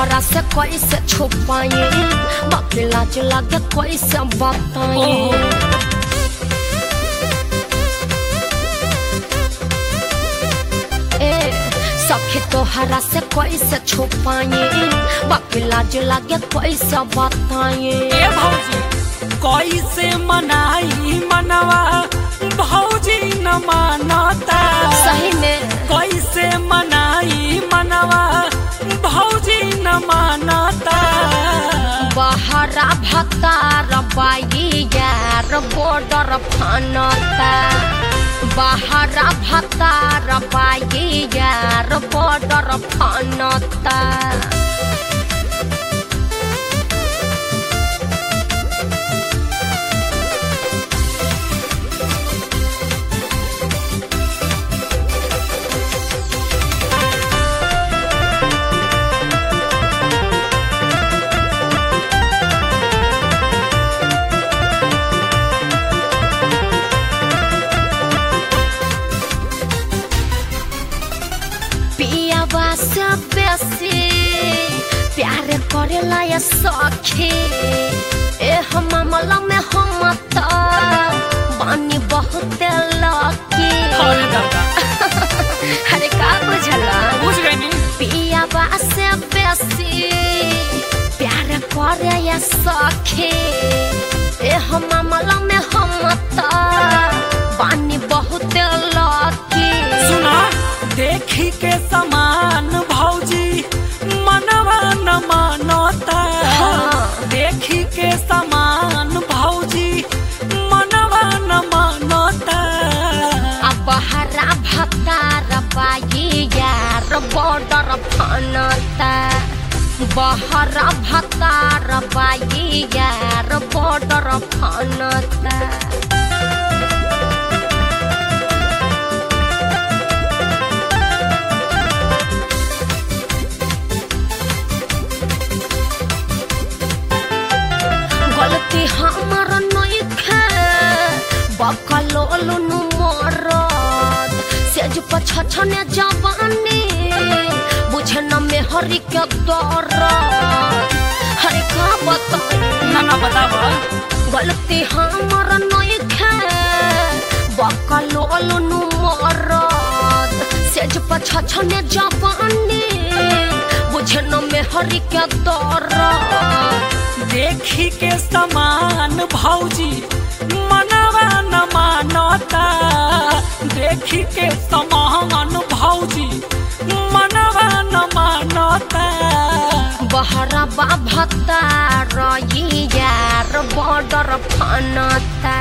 तोहरा से कैसे छुपाए बाकी लाज लागे कैसे बताए ए सखी तोहरा से कैसे छुपाए बाकी लाज लागे कैसे बताए ए भौजी कैसे मनाई मनवा भौजी न मानता सही में कैसे मनाई मनवा भौजी न मानता बहरा भतार बाई यार बॉर्डर फनता बहरा भतार बाई यार बॉर्डर फनता पियावा से बेसी प्यार करेला या सखी ए हम मामला में हम त बानी बहुत लकी अरे दादा अरे का बुझला बुझ गई नी पियावा से बेसी प्यार करे या सखी ए हम मामला में हम त बानी बहुत लकी सुना देखी के समान भौजी मनवा न मानता हाँ। देखी के समान भौजी मनवा न मानता अब हरा भतार बाई यार बॉर्डर फनता बहरा भतार बाई यार बॉर्डर फनता गलती हमर नइखे बकलोल नु मरद सेज पछछने जवानी बुझे न मेहरी के दर्द हरे का बताई ना ना बतावा गलती हमर नइखे बकलोल नु मरद सेज पछछने जवानी बुझे न मेहरी के दर्द देखी के समान भौजी मनवा न मानता देखी के समान भौजी मनवा न मानता बहरा बाभता रही यार बॉर्डर फनता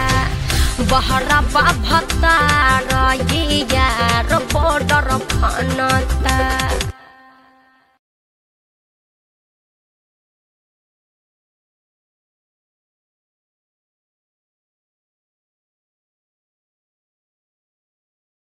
बहरा बाभता रही यार बॉर्डर फनता